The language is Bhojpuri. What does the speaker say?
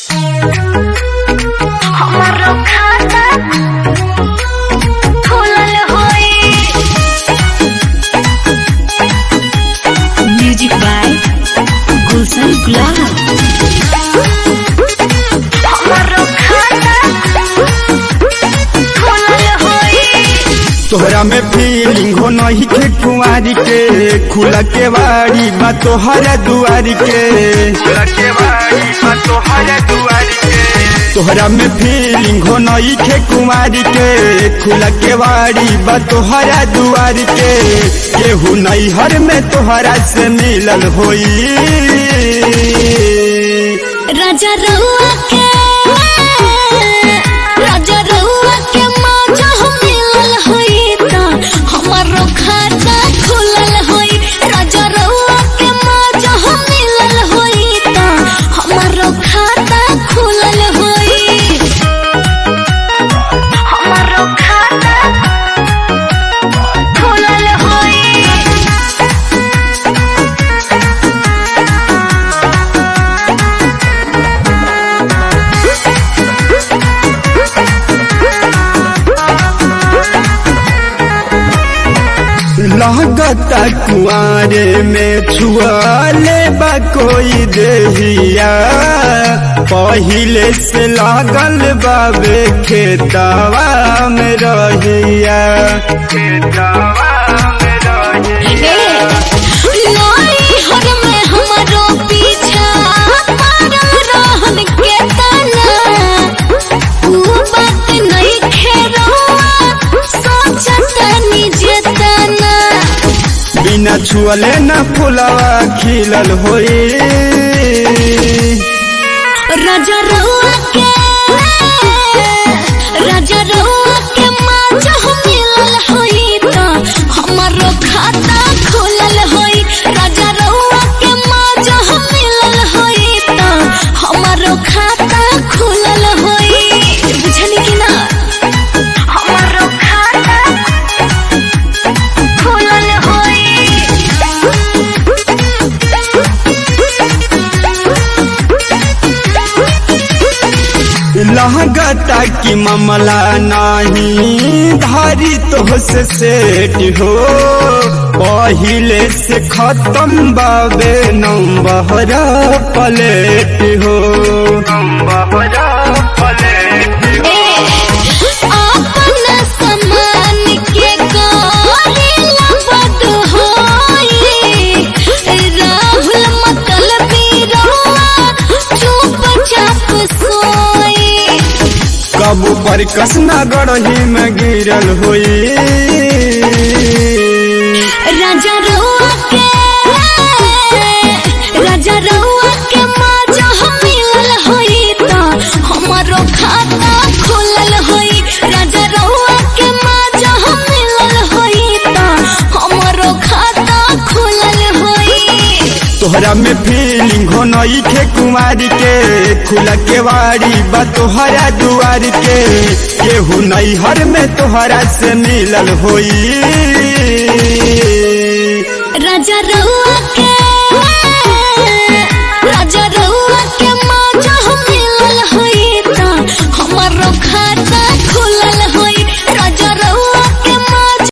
हमारो खाता खुलल होई म्यूजिक बाय गुलशन गुलाब हमारो खाता खुलल होई तोहरा में फीलिंग हो नहीं के कुंवारी के खुला के बाड़ी बा तोहरा दुआरी के खुला के बाड़ी बा तोहरा दुआरी के तोहरा में फीलिंग हो नहीं के कुंवारी के खुला के बाड़ी बा तोहरा दुआरी के केहू नहीं हर में तोहरा से मिलल होई राजा रउआ के राजा रउआ के माजा हम मिलल होई त हमारो खाता खुलल होई राजा रउआ के माजा हम मिलल होई त हमारो खाता खुलल होई हमारो खाता खुलल होई लागता कुआरे में छुआले बा कोई देहिया पहिले से लागल बाबे खेतवा में रहिया खेतवा में रहिया लाई हर में हमारो पीछा पागल रहन के तना ऊ बात नहीं खेरवा सोचत निजे तना बिना छुअले न फुलवा खिलल होई राजा रउआ के राजा रउआ के माजा हम मिलल होई त हमारो खाता खुलल होई राजा रउआ के माजा हम मिलल होई त हमारो खाता खुलल होई बुझनी कि ना हमारो खाता खुलल लागता कि मामला नहीं धारी तो से सेट हो पहिले से खत्म बाबे नंबर प्लेट हो नंबर प्लेट अपन समान के करेला बद होई राहुल मतलबी रहुआ चुपचाप सोई कब पर कसना गढ़ही में गिरल होई राजा रहुआ के राजा रहुआ के माजा हम मिलल होई त हमारो खाता खुलल होई राजा रहुआ के माजा हम मिलल होई त हमारो खाता खुलल होई तोहरा में फीलिंग हो नई खे कुमारी के खुला के वाड़ी बा तोहरा दुआरी के केहू नई हर में तोहरा से मिलल होई राजा रउआ